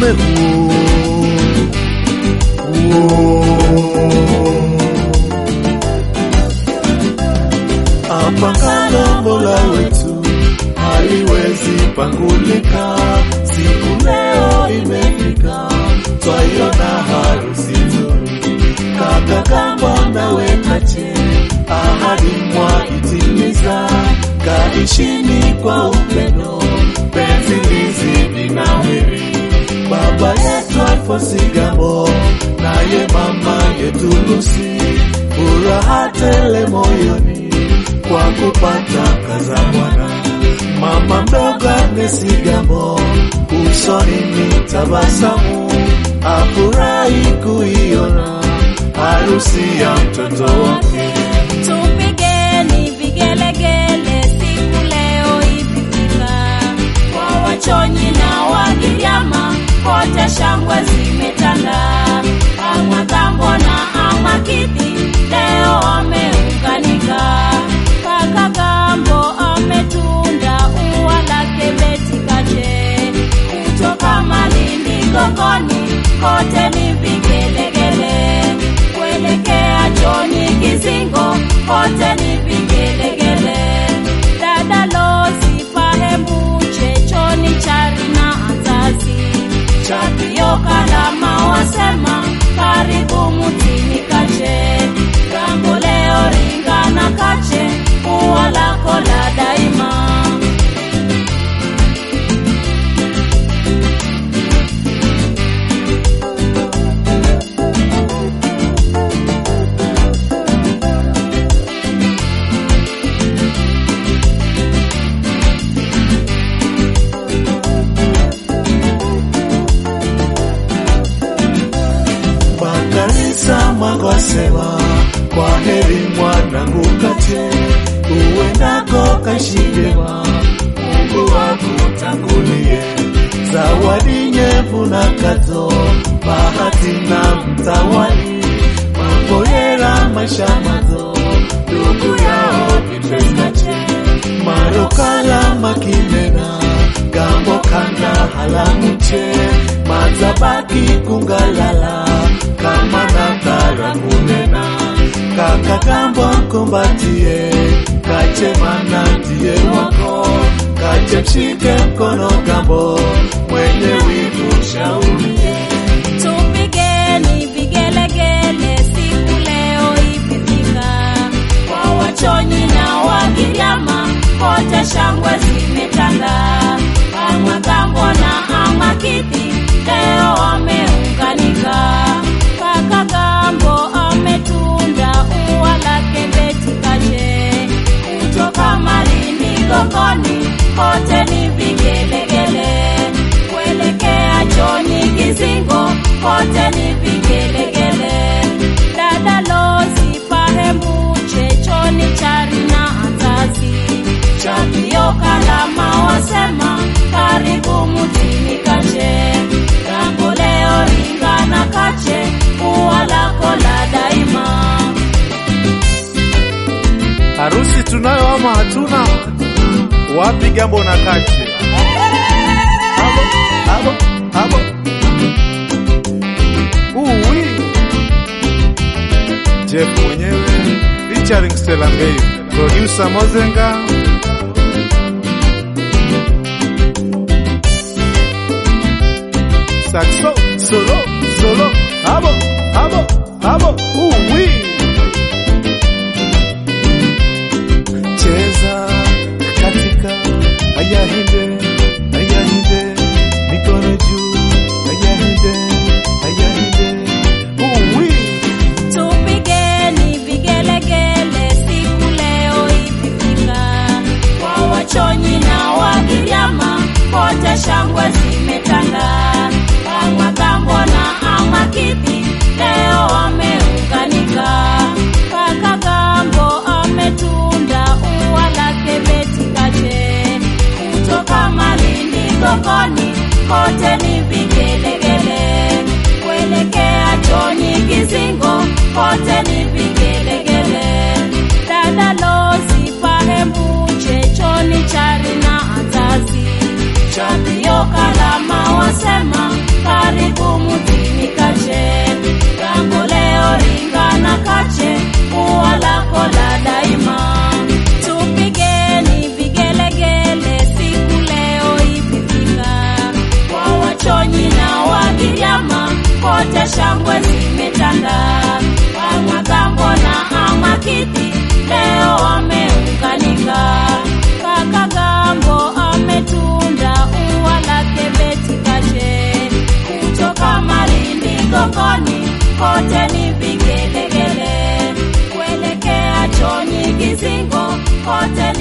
ufalme huo huo. Apangalo Mola wetu haliwezi pangulika, siku leo imefika, twaiona harusi nzuri. Kaka Kamba nawe Kache, ahadi mwaitimiza, kaishini kwa upendo, penzi lizidi nawiri. Baba yetu Alfonsi Gambo, naye mama yetu Lucy, furaha tele moyoni kwa kupata kaza mwana. Mama mdogo Agnes Gambo, usoni ni tabasamu, afurahi kuiona harusi ya mtoto wake. Tupigeni vigelegele siku leo ikifika, kwa wachonyi na Wagiriama kote shangwe zimetanda. Amagambo na Amakidhi leo wameunganika. Kaka Gambo ametunda ua lake Beti Kache, kutoka Malindi Gongoni kote ni vigelegele kuelekea Joni Kizingo kote ni vigelegele. Dada Lozi Pahembuche Choni Chari na Azazi Chapio Kalama wasema karibu mutini Kache Gambo leo ringa na Kache ua lako la daima. Makanisa magosema kwa heri mwanangu Kache, uendako kaishi vyema, Mungu akutangulie. Zawadi nyevu na kato, bahati na mtawali, mambo yera maisha mazo, ndugu yao Beatrice Kache, marokala makimena, gambo kanda halamuche, mazabaki kungalala, kama nakara munena, kaka gambo kumbatie, kache mana ndiye wako, kache mshike mkono gambo, mwenye wivu shaurie. Tupigeni vigelegele siku leo ikifika, kwa wachonyi na Wagiriama kote shangwe zimetanda. Amagambo na Amakidhi leo wameunganika. Kaka Gambo ametunda ua lake Beti Kache, kutoka Malindi Gongoni kote ni vigelegele kuelekea Joni Kizingo kote ni vigelegele. Dada Lozi Pahembuche Choni Chari na Azazi Chapio Kalama wasema karibu mutini Kache Gambo leo ringa na Kache ua lako la daima. Harusi tunayo ama hatuna? Wapi Gambo na Kache? Abo, abo, abo. Uwi. Jeff mwenyewe featuring Stella Mbey, producer Mozenga. Saxo, solo, solo, abo, abo, abo, uwi. cheza katika ayahinde ayahinde mikono juu ayahinde ayahinde uwi Tupigeni vigelegele siku leo ikifika, kwa wachonyi na Wagiriama kote shangwe zimetanda. Amagambo na Amakidhi leo wameunganika. kote shangwe zimetanda. Wamagambo na Amakidhi leo wameunganika. Kaka Gambo ametunda ua lake Beti Kashe, kutoka Malindi Gongoni kote ni vigelegele, kuelekea Chonyi Kizingo kote